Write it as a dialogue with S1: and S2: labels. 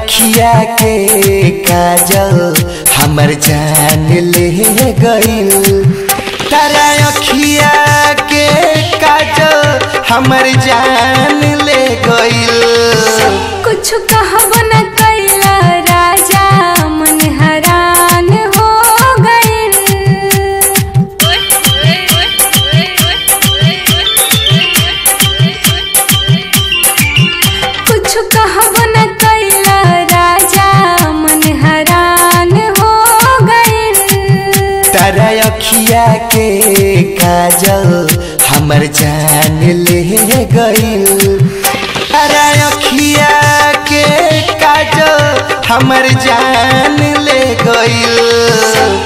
S1: अखिया के काजल हमर जान ले गइल तारा अखिया के काजल हमर जान ले गइल
S2: कुछ कहब न कैला राजा मन हैरान हो गइल कुछ कहब न कैला राजा मन हैरान हो गइल
S1: तारा अखिया के काजल हमर जान ले गइल तारा अखिया के काजल हमर जान ले गइल